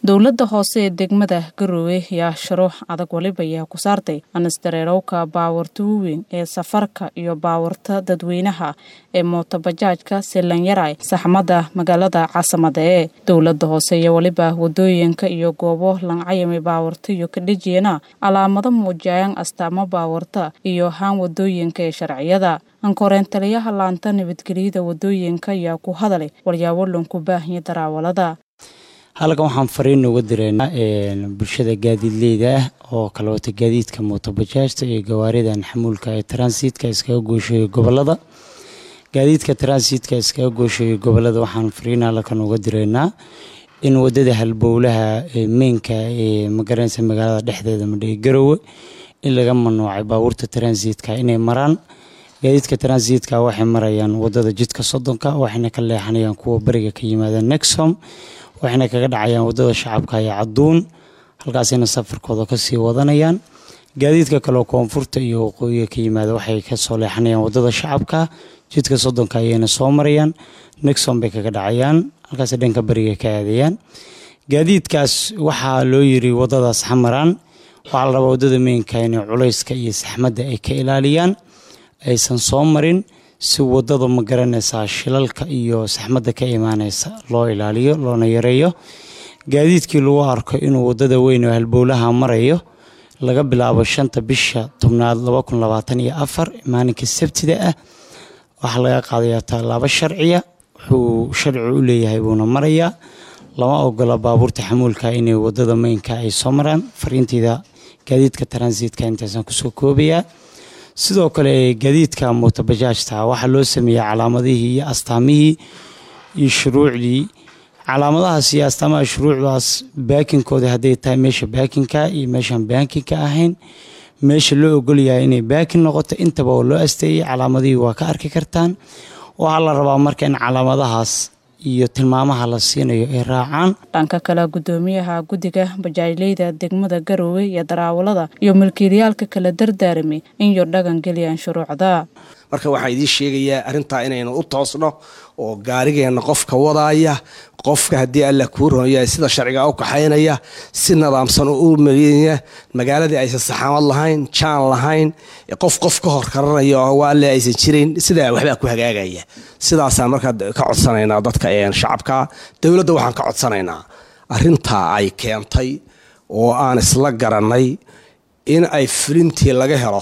dowladda hoose ee degmada garowe ayaa shuruux adag waliba ayaa ku saartay anisdareerowka baawarta waaweyn ee safarka iyo baawarta dadweynaha ee mootobajaajka silanyaray saxmada magaalada caasimada ee dowladda hoose iyo waliba wadooyinka iyo goobo lancayami baawarta iyo kadhejiyana calaamado muujayaan astaamo baawarta iyo haan wadooyinka ee sharciyada ankoreen taliyaha laanta nabadgelyada wadooyinka ayaa ku hadalay walyaabo lanku baahanya daraawalada halkan waxaan fariin uga direynaa bulshada gaadiidleyda ah oo kala wata gaadiidka mootobajaajta iyo gawaaridan xamuulka ee transitka iskaga goosheeya gobolada gaadiidka transitka iskaga goosheeya gobolada waxaan fariin halkan uga direynaa in wadada halbowlaha meynka ee magaranaysa magaalada dhexdeeda madhige garowe in laga mamnuucay baabuurta transitka inay maraan gaadiidka transitka waxay marayaan wadada jidka soddonka waxayna ka leexanayaan kuwa bariga ka yimaada nexom waxayna kaga dhacayaan wadada shacabka iyo caduun halkaasina safarkooda kasii wadanayaan gaadiidka kaleo koonfurta iyo waqooyiga ka yimaada waxay kasoo leexanayaan wadada shacabka jidka soddonka ayayna soo marayaan nexom bay kaga dhacayaan halkaas dhanka bariga ka aadayaan gaadiidkaas waxaa loo yiri wadadaas xamaraan waxaa la rabaa wadada meynka inay culayska iyo saxmadda ay ka ilaaliyaan aysan soo marin si wadada ma garanaysaa shilalka iyo saxmadda ka imaaneysa loo ilaaliyo loona yareeyo gaadiidkii lagu arko inuu wadada weyn oo halbowlaha marayo laga bilaabo shanta bisha tobnaad laba kun labaatan iyo afar maalinka sabtida ah waxaa laga qaadayaa tallaabo sharciya wuxuu sharci u leeyahay buuna marayaa lama ogola baabuurta xamuulka inay wadada meynka ay soo maraan fariinteyda gaadiidka transitka intaasan kusoo koobayaa sidoo kale gaadiidka mootobajaajta waxaa loo sameeyey calaamadihii iyo astaamihii iyo shuruucdii calaamadahaas iyo astaamaha shuruucdaas baakinkooda hadday tahay meesha baakinka iyo meeshaan baakinka ahayn meesha loo ogolyahay inay baakin noqoto intaba oo loo asteeyey calaamadihii waa ka arki kartaan waxaa la rabaa marka in calaamadahaas iyo tilmaamaha la siinayo ay raacaan dhanka kale gudoomiyaha guddiga bajaajleyda degmada garowe iyo daraawalada iyo milkiilayaalka kala dardaaramay in yo dhagan geliyaan shuruucda marka waxaan idiin sheegayaa arrintaa inaynu u toosno oo gaarigeenna qofka wadaaya qofka haddii alla kuu ronya sida sharciga u kaxaynaya si nadaamsan u marya magaaladii aysan saxaamad lahayn jaan lahayn qof qof ka hor karanaya oo waalle aysan jirayn sidaa waxbaa ku hagaagaya sidaasaan markaa ka codsanaynaa dadka shacabka dowladda waxaan ka codsanaynaa arrintaa ay keentay oo aan isla garanay in ay fulintii laga helo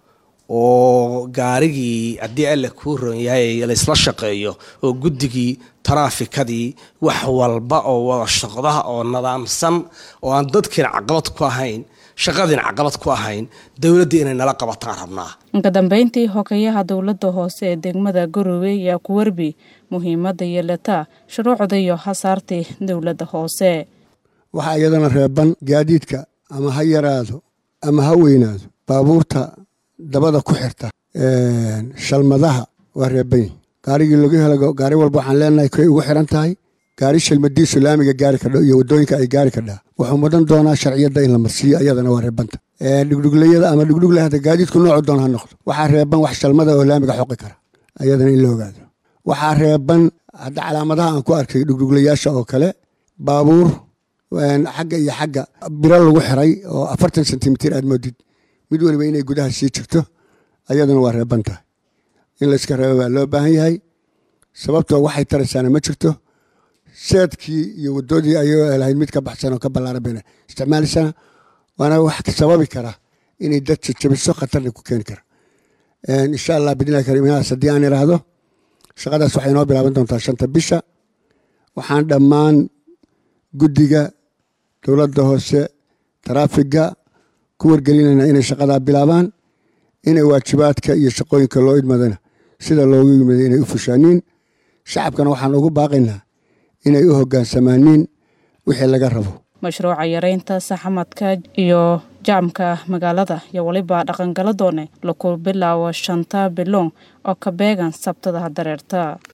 oo gaarigii haddii alla kuu ron yahay laysla shaqeeyo oo guddigii taraafikadii wax walba oo wada shaqdaha oo nadaamsan oo aan dadkiina caqabad ku ahayn shaqadiina caqabad ku ahayn dowladdii inay nala qabataan rabnaa inka dambeyntii hogayaha dowladda hoose ee degmada garowe ayaa ku warbi muhiimadda yeelata shuruucda iyo hasaartii dowladda hoose waxaa iyadana reeban gaadiidka ama ha yaraado ama ha weynaado baabuurta dabada ku xirta shalmadaha waa reeban yihin gaarigii lagu helo gaari walba waxaan leenahay koy ugu xiran tahay gaari shalmadiisu laamiga gaari kadha iyo wadooyinka ay gaari kadhaa wuxuu mudan doonaa sharciyadda in la marsiiyo iyadana waa reebanta dhugdhuglayada ama dhugdhuglahada gaadiidku noocu doon ha noqdo waxaa reeban wax shalmada oo laamiga xoqi kara iyadana in la ogaado waxaa reeban hadda calaamadaha aan ku arkay dhugdhuglayaasha oo kale baabuur xagga iyo xagga biro lagu xiray oo afartan sentimitir aad moodid mid waliba inay gudaha sii jirto ayaduna waa reeban tahay in layska reebo baa loo baahan yahay sababtoo waxay taraysaana ma jirto seedkii iyo wadoodii ayagoo lahayd mid ka baxsan oo ka ballaaran bayna isticmaalaysana waana wax sababi kara inay dad jajabiso khatarna ku keeni kara insha allah bidnillahi karim inaas haddii aan iraahdo shaqadaas waxay inoo bilaaban doontaa shanta bisha waxaan dhammaan guddiga dowladda hoose taraafiga ku wargelinayna inay shaqadaa bilaabaan inay waajibaadka iyo shaqooyinka loo idmadana sida loogu yimaday inay u fushaaniin shacabkana waxaan ugu baaqaynaa inay u hogaansamaaniin wixii laga rabo mashruuca yareynta saxamadka iyo jaamka magaalada iyo weliba dhaqangala doone laku bilaawo shanta biloon oo ka beegan sabtada dareerta